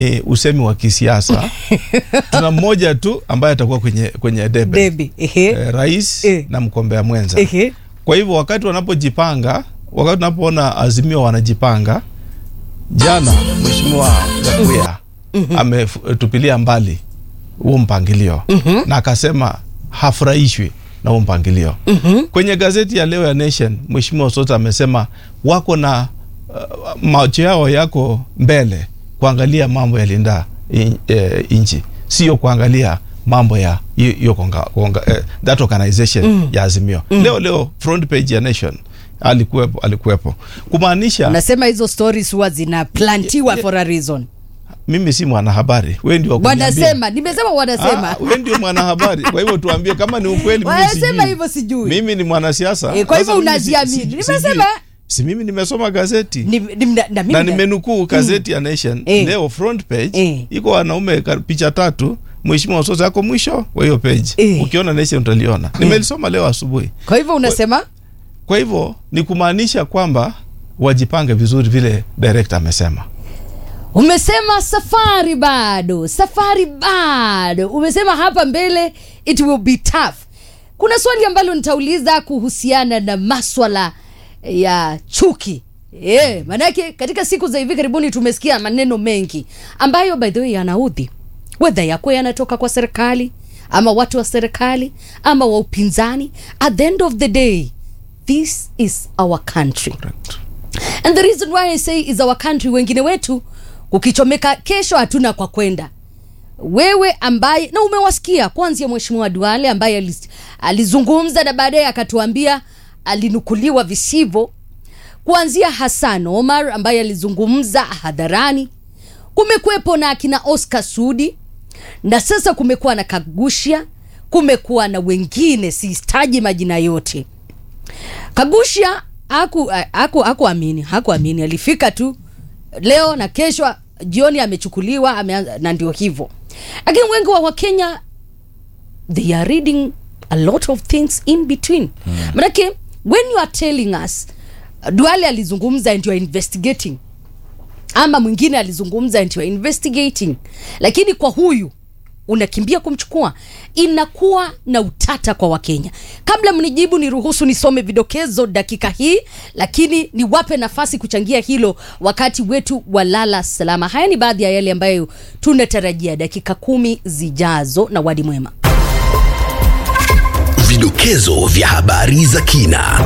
e, usemi wa kisiasa tuna mmoja tu ambaye atakuwa kwenye, kwenye debe Debi. Ehe. e, rais Eh. na mgombea mwenza Ehe. kwa hivyo wakati wanapojipanga wakati tunapoona azimio wanajipanga jana mheshimiwa gakuya ametupilia mbali huo mpangilio na akasema hafurahishwi na huo mpangilio kwenye gazeti ya leo ya nation mheshimiwa sota amesema wako na uh, macho yao yako mbele kuangalia mambo ya linda in, eh, nchi sio kuangalia mambo ya hiyo- hiyo konga, konga, eh, that organization ya azimio leo leo front page ya nation alikuwepo alikuwepo kumaanisha Nasema hizo stories huwa zinaplantiwa for a reason. mimi si mwanahabari we ndio wa kuniambia. Wanasema, nimesema wanasema. Ah, we ndio mwanahabari kwa hivyo tuambie kama ni ukweli mimi Wanasema sijui. hivyo sijui. mimi ni mwanasiasa Eh, kwa hivyo Sasa mimi si- unajiamini. si- Nimesema- sijui. si mimi nimesoma gazeti Ni, ni, na, na, mimi na na- nimenukuu gazeti ya nation Eh. leo front page Eh. iko wanaume ka- picha tatu mheshimiwa sosa ako mwisho wa hiyo page Eh. ukiona nation utaliona nimelisoma leo asubuhi Kwa hivyo unasema kwa hivyo ni kumaanisha kwamba wajipange vizuri vile director amesema umesema safari bado, safari bado. Umesema hapa mbele it will be tough. Kuna swali ambalo nitauliza kuhusiana na maswala ya chuki. Yeah, manake katika siku za hivi karibuni tumesikia maneno mengi ambayo by the way yanaudhi, wedha yako yanatoka kwa serikali ama watu wa serikali ama wa upinzani. At the end of the day, this is our country. Correct. And the reason why I say is our country, wengine wetu kukichomeka kesho hatuna kwa kwenda. Wewe ambaye na umewasikia kwanzia Mheshimiwa Duale ambaye aliz- alizungumza na baadaye akatuambia alinukuliwa visivyo, kuanzia Hassan Omar ambaye alizungumza hadharani. Kumekuwepo na akina Oscar Sudi na sasa kumekuwa na Kagushia, kumekuwa na wengine, sistaji majina yote. Kagusha haku haku hakuamini hakuamini, alifika tu leo na kesho jioni amechukuliwa ameanza, na ndio hivyo. Lakini wengi wa Wakenya they are reading a lot of things in between manake when you are telling us Duale alizungumza and you are investigating ama mwingine alizungumza and you are investigating, lakini kwa huyu unakimbia kumchukua, inakuwa na utata kwa Wakenya. Kabla mnijibu, niruhusu nisome vidokezo dakika hii, lakini niwape nafasi kuchangia hilo wakati wetu wa lala salama. Haya ni baadhi ya yale ambayo tunatarajia dakika kumi zijazo, na wadi mwema. Vidokezo vya habari za kina.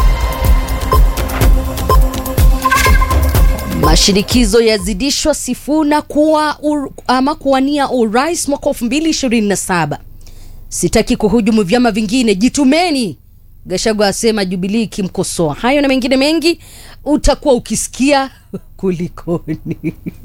Mashinikizo yazidishwa Sifuna kuwa ur, ama kuwania urais mwaka 2027. Sitaki kuhujumu vyama vingine, jitumeni. Gachagua asema Jubilii ikimkosoa. Hayo na mengine mengi utakuwa ukisikia kulikoni.